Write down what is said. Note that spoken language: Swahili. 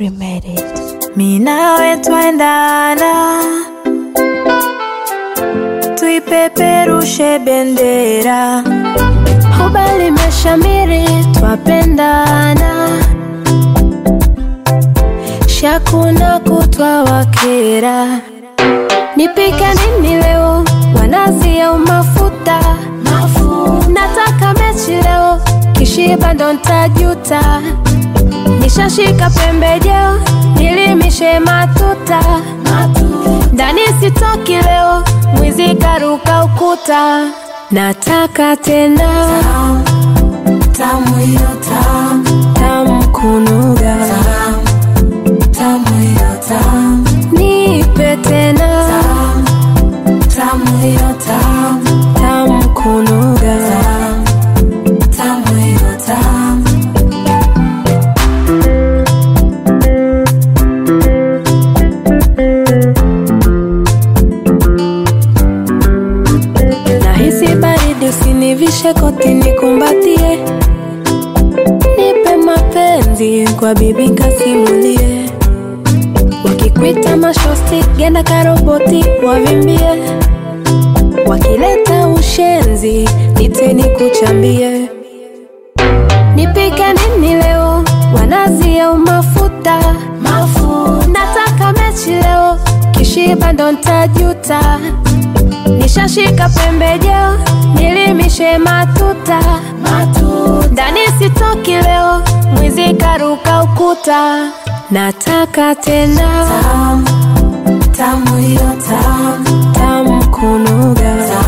made it. Mi nawe twaendana, tuipeperushe bendera. Huba limeshamiri, twapendana, shakuna kutwa wakera. Nipike nini leo, wanazi au mafuta? Nataka mechi leo, kishiba ndo ntajuta. Nishashika pembejeo, nilimishe matuta. Ndani sitoki leo, mwizi karuka ukuta. Nataka tena Tamu hiyo tamu, tamu kunuga, tamu hiyo tamu, nipe tena tamu hiyo tamu, tamu kunuga. tamu hiyo tamu. Nahisi baridi, usinivishe koti, nikumbatie, nipe mapenzi kwa bibi kasimulie. Wakikwita mashosti, genda karoboti, wavimbie. Wakileta ushenzi, nite nikuchambie. Nipike nini leo, wanazi au mafuta? Nataka mechi leo, kishiba ndo ntajuta. Nishashika pembejeo, nilimishe matuta. Ndani sitoki leo, mwizi karuka ukuta. Nataka tena Tamu hiyo tamu, tamu kunuga,